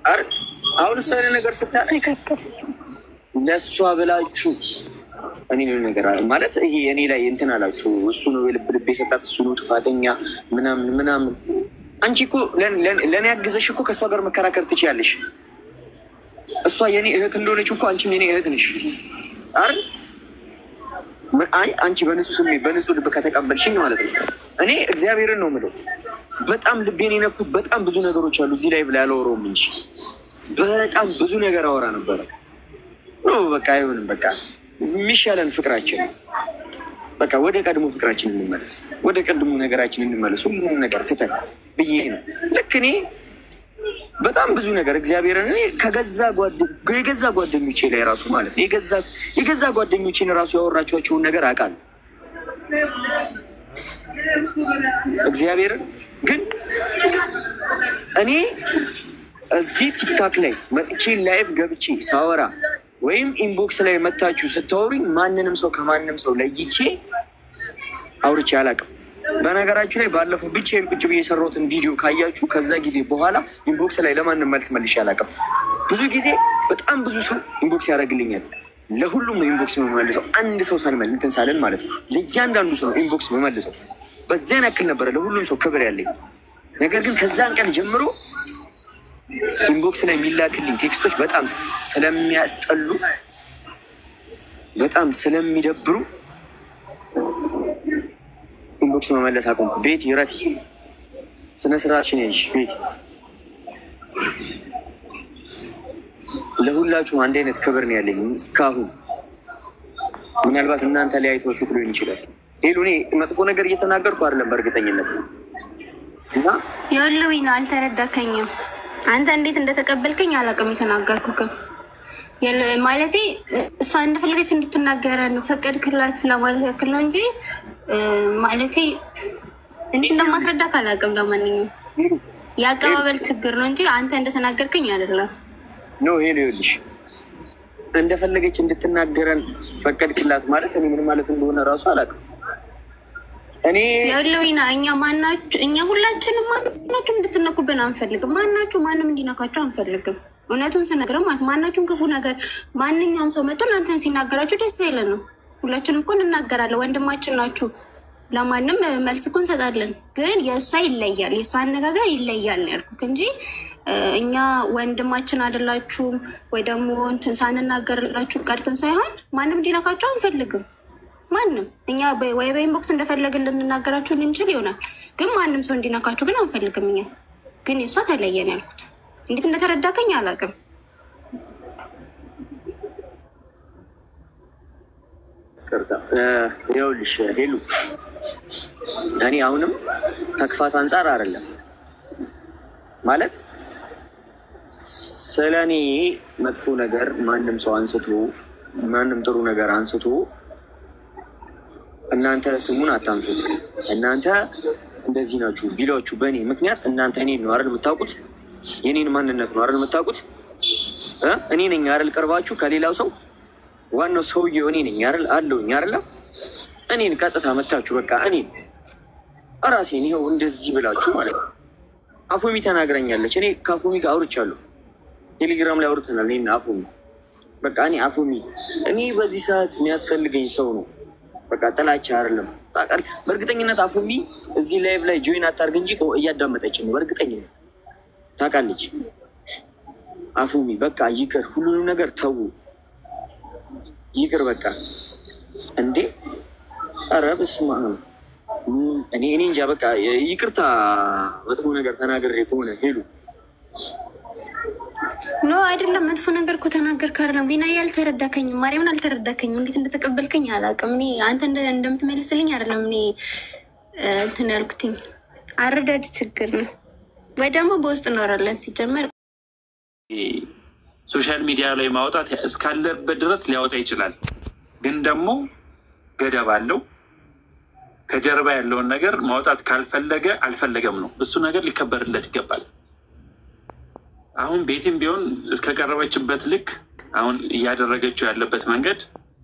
አረ አሁን እሷ የሆነ ነገር ስታደርግ ለእሷ ብላችሁ እኔ የሆነ ነገር አለ ማለት ይሄ እኔ ላይ እንትን አላችሁ። እሱ ነው የልብ ልብ የሰጣት እሱ ነው ጥፋተኛ ምናምን ምናምን። አንቺ እኮ ለእኔ ያግዘሽ እኮ ከእሷ ጋር መከራከር ትችያለሽ። እሷ የኔ እህት እንደሆነች እኮ አንቺም የኔ እህት ነሽ አይደል? አይ አንቺ በንጹህ ስሜት በንጹህ ልብ ከተቀበልሽኝ ማለት ነው። እኔ እግዚአብሔርን ነው የምለው። በጣም ልቤን የነኩት በጣም ብዙ ነገሮች አሉ። እዚህ ላይ ብላ ያላወራውም እንጂ በጣም ብዙ ነገር አወራ ነበረ። ኖ በቃ አይሆንም። በቃ የሚሻለን ፍቅራችን በቃ ወደ ቀድሞ ፍቅራችን እንመለስ፣ ወደ ቀድሞ ነገራችን እንመለስ። ሁሉንም ነገር ትተን ብዬ ነው ልክ እኔ በጣም ብዙ ነገር እግዚአብሔርን እኔ ከገዛ የገዛ ጓደኞቼ ላይ ራሱ ማለት ነው የገዛ ጓደኞቼን ራሱ ያወራቸዋቸውን ነገር አውቃለሁ። እግዚአብሔርን ግን እኔ እዚህ ቲክታክ ላይ መጥቼ ላይቭ ገብቼ ሳወራ ወይም ኢንቦክስ ላይ መታችሁ ስታወሩኝ ማንንም ሰው ከማንም ሰው ለይቼ አውርቼ አላውቅም። በነገራችሁ ላይ ባለፈው ብቻዬን ቁጭ ብዬ የሰራሁትን ቪዲዮ ካያችሁ ከዛ ጊዜ በኋላ ኢንቦክስ ላይ ለማንም መልስ መልሼ አላውቅም። ብዙ ጊዜ በጣም ብዙ ሰው ኢንቦክስ ያደርግልኛል። ለሁሉም ነው ኢንቦክስ የምመልሰው። አንድ ሰው ሳልመል እንትን ሳልን ማለት ነው። ለእያንዳንዱ ሰው ነው ኢንቦክስ የምመልሰው። በዚያን ያክል ነበረ ለሁሉም ሰው ክብር ያለኝ። ነገር ግን ከዛን ቀን ጀምሮ ኢንቦክስ ላይ የሚላክልኝ ቴክስቶች በጣም ስለሚያስጠሉ፣ በጣም ስለሚደብሩ ኢንቦክስ መመለስ አቆምኩ። ቤት ይረፊ፣ ስነ ስርዓትሽን ያዥ። ቤት ለሁላችሁም አንድ አይነት ክብር ነው ያለኝ እስካሁን። ምናልባት እናንተ ላይ አይታችሁት ሊሆን ይችላል። ሌሉ እኔ መጥፎ ነገር እየተናገርኩ አይደለም በእርግጠኝነት እና የወሎዊ ነው። አልተረዳከኝም። አንተ እንዴት እንደተቀበልከኝ አላውቅም። የተናገርኩክም ማለቴ እሷ እንደፈለገች እንድትናገረን ፈቀድክላት ለማለት ያክል ነው እንጂ ማለቴ እንዴት እንደማስረዳክ አላውቅም። ለማንኛውም የአቀባበል ችግር ነው እንጂ አንተ እንደተናገርከኝ አይደለም። ኖ ሄሎ ይኸውልሽ እንደፈለገች እንድትናገረን ፈቀድክላት ማለት እኔ ምን ማለት እንደሆነ እራሱ አላውቅም። እኔ የለዊና እኛ ማናችሁ እኛ ሁላችንም ማናችሁም እንድትነኩብን አንፈልግም። ማናችሁ ማንም እንዲነካችሁ አንፈልግም። እውነቱን ስነግርም ማለት ማናችሁም ክፉ ነገር ማንኛውም ሰው መጥቶ እናንተን ሲናገራችሁ ደስ አይለን ነው። ሁላችንም እኮ እንናገራለን። ወንድማችን ናችሁ። ለማንም መልስ እኮ እንሰጣለን። ግን የእሷ ይለያል፣ የእሷ አነጋገር ይለያል ነው ያልኩት እንጂ እኛ ወንድማችን አይደላችሁም ወይ ደግሞ እንትን ሳንናገርላችሁ ቀርተን ሳይሆን ማንም እንዲነካችሁ አንፈልግም። ማንም እኛ ወይ በኢንቦክስ እንደፈለግን ልንናገራችሁ ልንችል ይሆናል፣ ግን ማንም ሰው እንዲነካችሁ ግን አንፈልግም። እኛ ግን የእሷ ተለየን ያልኩት እንዴት እንደተረዳከኝ አላውቅም። ይኸውልሽ ሄሉ እኔ አሁንም ከክፋት አንጻር አይደለም ማለት ስለ እኔ መጥፎ ነገር ማንም ሰው አንስቶ ማንም ጥሩ ነገር አንስቶ እናንተ ስሙን አታንሱት። እናንተ እንደዚህ ናችሁ ቢሏችሁ በእኔ ምክንያት እናንተ እኔን ነው አይደል የምታውቁት? የኔን ማንነት ነው አይደል የምታውቁት? እኔ ነኝ አይደል ቀርባችሁ ከሌላው ሰው ዋናው ሰውዬው እኔ ነኝ አይደል አለውኝ አይደለ? እኔን ቀጥታ መታችሁ በቃ እኔን እራሴን ይኸው እንደዚህ ብላችሁ ማለት ነው። አፎሚ ተናግረኛለች። እኔ ከአፎሚ ጋር አውርቻለሁ። ቴሌግራም ላይ አውርተናል። እኔና አፎሚ በቃ እኔ አፎሚ እኔ በዚህ ሰዓት የሚያስፈልገኝ ሰው ነው። በቃ ጥላቻ አይደለም። ታውቃለህ፣ በእርግጠኝነት አፎሚ እዚህ ላይቭ ላይ ጆይን አታርግ እንጂ እያዳመጠች ነው። በእርግጠኝነት ታውቃለች። አፎሚ በቃ ይቅር፣ ሁሉንም ነገር ተዉ፣ ይቅር በቃ እንዴ! ኧረ በስመ አብ እኔ እኔ እንጃ በቃ ይቅርታ፣ መጥፎ ነገር ተናግሬ ከሆነ ሄሉ ኖ አይደለም፣ መጥፎ ነገር እኮ ተናገርክ አይደለም። ቢና አልተረዳከኝም፣ ማርያምን አልተረዳከኝም። እንዴት እንደተቀበልከኝ አላውቅም። እኔ አንተ እንደምትመልስልኝ አይደለም እኔ እንትን ያልኩትኝ አረዳድ ችግር ነው ወይ ደግሞ በውስጥ እኖራለን። ሲጀመር ሶሻል ሚዲያ ላይ ማውጣት እስካለበት ድረስ ሊያወጣ ይችላል፣ ግን ደግሞ ገደብ አለው። ከጀርባ ያለውን ነገር ማውጣት ካልፈለገ አልፈለገም ነው። እሱ ነገር ሊከበርለት ይገባል። አሁን ቤትም ቢሆን እስከቀረበችበት ልክ አሁን እያደረገችው ያለበት መንገድ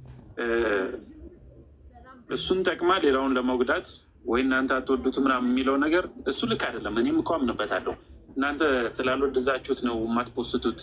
እሱን ጠቅማ ሌላውን ለመጉዳት ወይ እናንተ አትወዱት ምናምን የሚለው ነገር እሱ ልክ አይደለም። እኔም እኮ አምንበታለሁ። እናንተ ስላልወደዛችሁት ነው የማትፖስቱት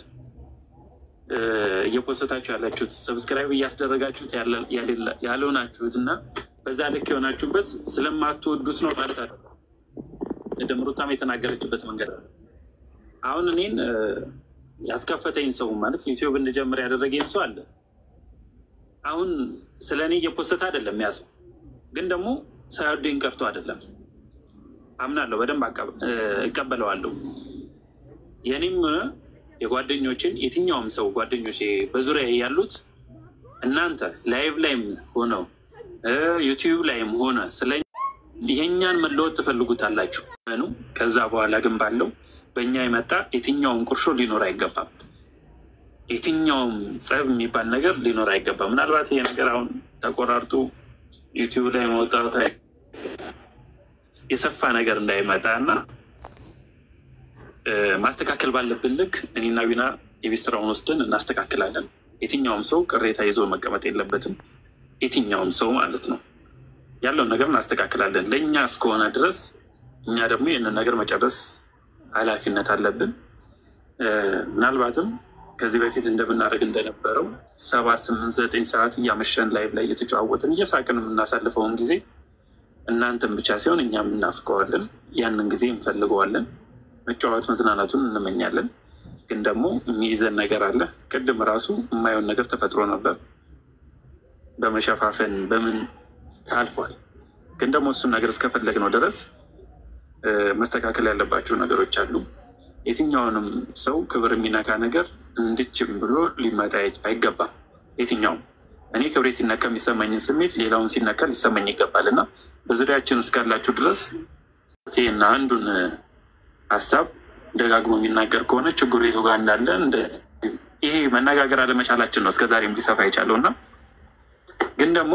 እየፖስታችሁ ያላችሁት ሰብስክራይብ እያስደረጋችሁት ያልሆናችሁት እና በዛ ልክ የሆናችሁበት ስለማትወዱት ነው ማለት አለ። ደምሩታም የተናገረችበት መንገድ አለ። አሁን እኔን ያስከፈተኝ ሰው ማለት ዩቲዩብ እንድጀምር ያደረገኝ ሰው አለ። አሁን ስለ እኔ እየፖሰተ አይደለም ያ ሰው ግን ደግሞ ሳይወደኝ ቀርቶ አይደለም። አምናለሁ፣ በደንብ እቀበለዋለሁ። የኔም የጓደኞችን የትኛውም ሰው ጓደኞች በዙሪያ ያሉት እናንተ ላይቭ ላይም ሆነው ዩቲዩብ ላይም ሆነ ስለ ይሄኛን መለወጥ ትፈልጉታላችሁ። ከዛ በኋላ ግን ባለው በእኛ የመጣ የትኛውም ቁርሾ ሊኖር አይገባም። የትኛውም ጸብ የሚባል ነገር ሊኖር አይገባም። ምናልባት ይሄ ነገር አሁን ተቆራርጦ ዩቲዩብ ላይ መውጣት የሰፋ ነገር እንዳይመጣ እና ማስተካከል ባለብን ልክ እኔና ዊና የቤት ስራውን ወስደን እናስተካክላለን። የትኛውም ሰው ቅሬታ ይዞ መቀመጥ የለበትም። የትኛውም ሰው ማለት ነው ያለውን ነገር እናስተካክላለን። ለእኛ እስከሆነ ድረስ እኛ ደግሞ ይህንን ነገር መጨረስ ኃላፊነት አለብን። ምናልባትም ከዚህ በፊት እንደምናደርግ እንደነበረው ሰባት ስምንት ዘጠኝ ሰዓት እያመሸን ላይቭ ላይ እየተጨዋወትን እየሳቅን የምናሳልፈውን ጊዜ እናንተም ብቻ ሲሆን እኛም እናፍቀዋለን። ያንን ጊዜ እንፈልገዋለን። መጫወት መዝናናቱን እንመኛለን። ግን ደግሞ የሚይዘን ነገር አለ። ቅድም ራሱ የማየውን ነገር ተፈጥሮ ነበር። በመሸፋፈን በምን ታልፏል። ግን ደግሞ እሱን ነገር እስከፈለግነው ድረስ መስተካከል ያለባቸው ነገሮች አሉ። የትኛውንም ሰው ክብር የሚነካ ነገር እንድችም ብሎ ሊመጣ አይገባም። የትኛውም እኔ ክብሬ ሲነካ የሚሰማኝን ስሜት ሌላውን ሲነካ ሊሰማኝ ይገባል እና በዙሪያችን እስካላችሁ ድረስ ይህና አንዱን ሀሳብ ደጋግሞ የሚናገር ከሆነ ችግሩ የቱ ጋር እንዳለ ይሄ መነጋገር አለመቻላችን ነው እስከዛሬም ሊሰፋ የቻለው እና ግን ደግሞ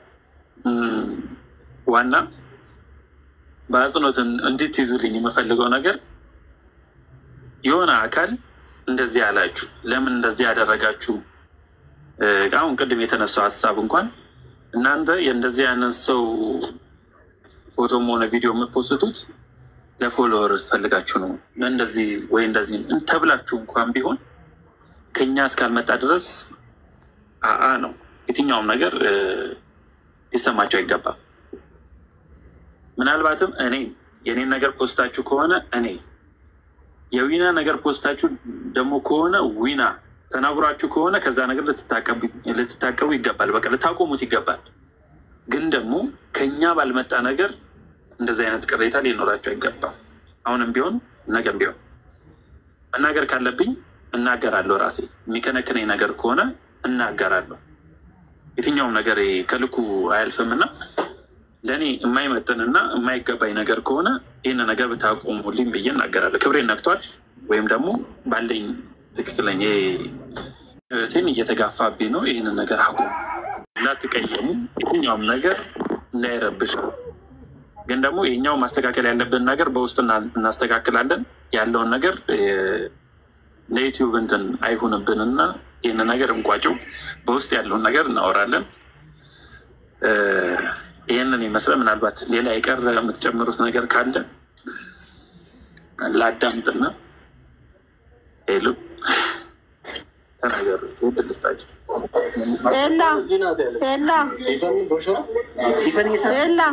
ዋና በአጽንኦት እንድትይዙልኝ የምፈልገው ነገር የሆነ አካል እንደዚህ ያላችሁ ለምን እንደዚህ ያደረጋችሁ? አሁን ቅድም የተነሳው ሀሳብ እንኳን እናንተ የእንደዚህ አይነት ሰው ፎቶም ሆነ ቪዲዮ የምትፖስቱት ለፎሎወር ፈልጋችሁ ነው እንደዚህ ወይ እንደዚህ ተብላችሁ እንኳን ቢሆን ከኛ እስካልመጣ ድረስ አአ ነው የትኛውም ነገር ሊሰማቸው አይገባም። ምናልባትም እኔ የኔን ነገር ፖስታችሁ ከሆነ እኔ የዊና ነገር ፖስታችሁ ደግሞ ከሆነ ዊና ተናግሯችሁ ከሆነ ከዛ ነገር ልትታቀቡ ይገባል። በቃ ልታቆሙት ይገባል። ግን ደግሞ ከኛ ባልመጣ ነገር እንደዚህ አይነት ቅሬታ ሊኖራቸው አይገባም። አሁንም ቢሆን ነገም ቢሆን መናገር ካለብኝ እናገራለሁ። ራሴ የሚከነክነኝ ነገር ከሆነ እናገራለሁ። የትኛውም ነገር ከልኩ አያልፍም እና ለእኔ የማይመጥንና የማይገባኝ ነገር ከሆነ ይህን ነገር ብታቆሙልኝ ብዬ እናገራለሁ። ክብሬን ነክቷል ወይም ደግሞ ባለኝ ትክክለኛ ህይወቴን እየተጋፋብኝ ነው። ይህንን ነገር አቁሙ፣ እንዳትቀየሙ፣ የትኛውም ነገር እንዳይረብሽ። ግን ደግሞ የኛው ማስተካከል ያለብን ነገር በውስጥ እናስተካክላለን። ያለውን ነገር ለዩቲዩብ እንትን አይሁንብንና ይህን ነገር እንቋጨው። በውስጥ ያለውን ነገር እናወራለን። ይህንን ይመስለ ምናልባት ሌላ የቀረ የምትጨምሩት ነገር ካለ ላዳምጥና ሄሉ ተናገሩ ስ ድልስታቸው ኤላ ኤላ ኤላ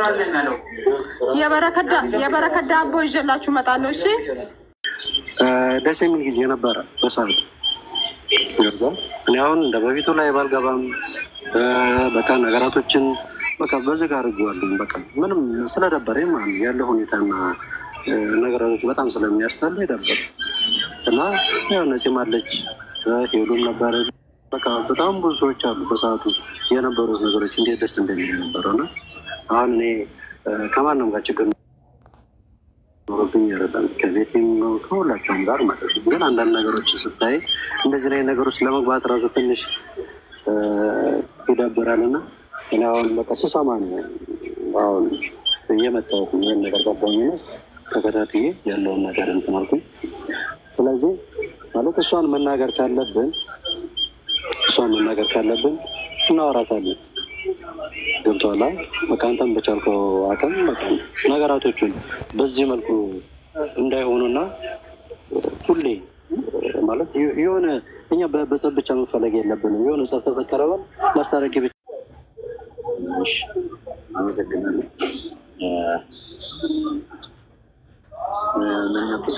የበረከት ዳቦ ይዤላችሁ እመጣለሁ። እሺ ደስ የሚል ጊዜ ነበረ በሰዓቱ። እኔ አሁን እንደ በፊቱ ላይ ባልገባም በቃ ነገራቶችን በቃ በዝግ አድርጌዋለሁ። በቃ ምንም ስለደበረኝ ማለት ነው ያለው ሁኔታና ነገራቶች በጣም ስለሚያስጠሉ ይደበር እና ያው ነፂም አለች ሄሉም ነበረ። በቃ በጣም ብዙ ሰዎች አሉ በሰዓቱ የነበሩት ነገሮች እንዴት ደስ እንደሚል ነበረው እና አሁን እኔ ከማንም ጋር ችግር ኖሮብኝ አይደለም ከቤቴም ከሁላቸውም ጋር ማለት ነው። ግን አንዳንድ ነገሮች ስታይ እንደዚህ ላይ ነገሮች ለመግባት ራሱ ትንሽ ይዳበራል እና እኔ አሁን በቃ ስሰማ ነው አሁን እየመጣሁት ይህን ነገር ገባኝና ተከታትዬ ያለውን ነገር እንትን አልኩኝ። ስለዚህ ማለት እሷን መናገር ካለብን እሷን መናገር ካለብን እናወራታለን። ገብቶሃል? በቃ አንተም በቻልከው አቅም በቃ ነገራቶቹን በዚህ መልኩ እንዳይሆኑና ሁሌ ማለት የሆነ እኛ በጸብ ብቻ መፈለግ የለብንም። የሆነ ጸብ ተፈጠረበን ማስታረቂ ብቻ እሺ፣ አመሰግናለሁ። እ፣ ምን ነበር?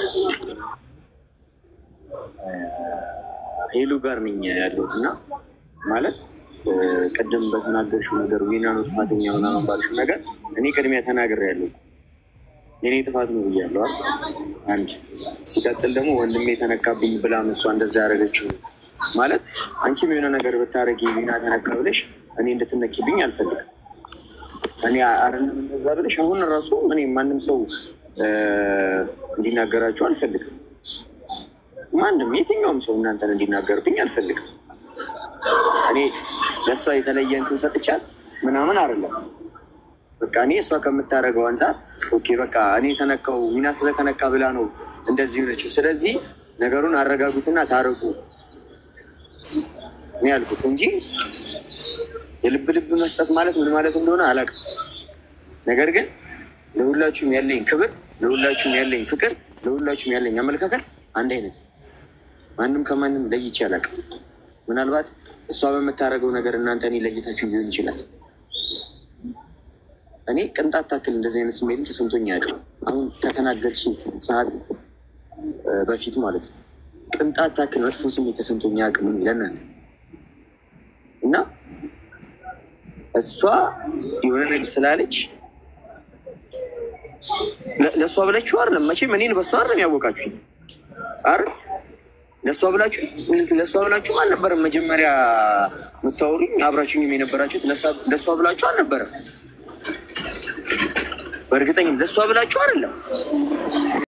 እ፣ ሄሉ ጋር ነኝ ያለሁት እና ማለት እ፣ ቅድም በተናገርሽው ነገር ዊና ነው ጥፋተኛ ምናምን ባልሽው ነገር እኔ ቅድሚያ ተናግሬያለሁ። የኔ ጥፋት ነው ብያለሁ አይደል? አንድ ሲቀጥል ደግሞ ወንድሜ የተነካብኝ ብላ ነው እሷ እንደዛ ያደረገችው ማለት አንቺም የሆነ ነገር ብታደረጊ ዊና ተነካ ብለሽ እኔ እንድትነኪብኝ አልፈልግም። እኔ አይደለም እንደዛ ብለሽ አሁን ራሱ እኔ ማንም ሰው እ፣ እንዲናገራችሁ አልፈልግም። ማንም የትኛውም ሰው እናንተን እንዲናገርብኝ አልፈልግም። እኔ ለእሷ የተለየ እንትን ሰጥቻት ምናምን አይደለም። በቃ እኔ እሷ ከምታደርገው አንጻር ኦኬ በቃ እኔ ተነካው ሚና ስለተነካ ብላ ነው እንደዚህ ሆነችው። ስለዚህ ነገሩን አረጋጉትና ታረቁ እኔ ያልኩት እንጂ የልብ ልብ መስጠት ማለት ምን ማለት እንደሆነ አላውቅም። ነገር ግን ለሁላችሁም ያለኝ ክብር፣ ለሁላችሁም ያለኝ ፍቅር፣ ለሁላችሁም ያለኝ አመለካከት አንድ አይነት ነው። ማንም ከማንም ለይቼ አላውቅም። ምናልባት እሷ በምታደርገው ነገር እናንተ እኔ ለይታችሁ ሊሆን ይችላል። እኔ ቅንጣት ታክል እንደዚህ አይነት ስሜት ተሰምቶኝ አያውቅም። አሁን ከተናገርሽ ሰዓት እ፣ በፊት ማለት ነው ቅንጣት ታክል መጥፎ ስሜት ተሰምቶኝ አያውቅም እኔ ለእናንተ እና እሷ የሆነ ነገር ስላለች ለ- ለእሷ ብላችሁ አይደለም መቼም እኔን በእሷ አይደለም ያወቃችሁኝ አይደል? ለእሷ ብላችሁ ለእሷ ብላችሁ አልነበረም መጀመሪያ የምታወሩኝ አብራችሁኝም የነበራችሁት ለእሷ- ለእሷ ብላችሁ አልነበረም። በእርግጠኝም ለእሷ ብላችሁ አይደለም